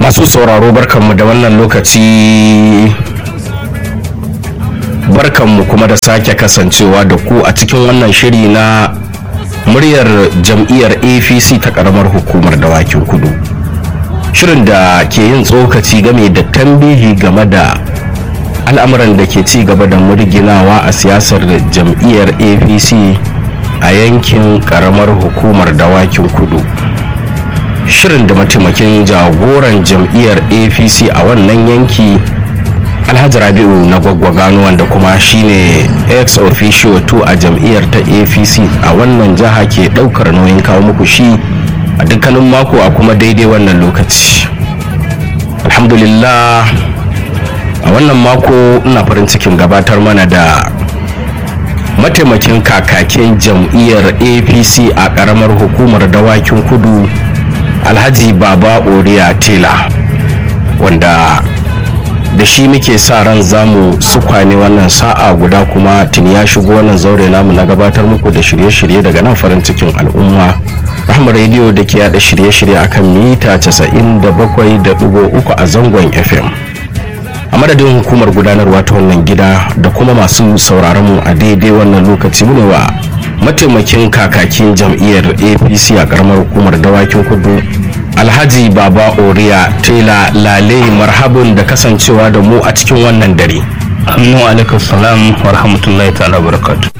masu sauraro barkanmu da wannan lokaci barkanmu kuma da sake kasancewa da ku a cikin wannan shiri na muryar jam'iyyar apc ta karamar hukumar dawakin kudu shirin da ke yin tsokaci game da tambihi game da al'amuran da ke ci gaba da murginawa a siyasar jam'iyyar apc a yankin karamar hukumar dawakin kudu shirin da mataimakin jagoran jam'iyyar apc a wannan yanki alhaji rabi'u na gwaggwagano wanda kuma shine ex officio 2 a jam'iyyar ta apc a wannan jiha ke daukar nauyin kawo muku shi a dukkanin mako a kuma daidai wannan lokaci alhamdulillah a wannan mako ina farin cikin gabatar mana da mataimakin kakakin jam'iyyar apc a karamar hukumar dawakin kudu alhaji baba oriya tela wanda da shi muke sa ran zamu sukwane wannan sa'a guda kuma tuni ya shigo wannan zaure namu na gabatar muku da shirye-shirye daga nan farin cikin al'umma rahama rediyo da ke yada shirye-shirye akan mita 97.3 a zangon fm a madadin hukumar gudanarwa ta wannan gida da kuma masu sauraron mu a daidai wannan lokaci mu wa mataimakin kakakin jam'iyyar apc a karamar hukumar dawakin kudu alhaji baba oriya tela lale marhabin da kasancewa da mu a cikin wannan dare Aminu alaikum salam wa rahmatullahi ta'ala barakatu.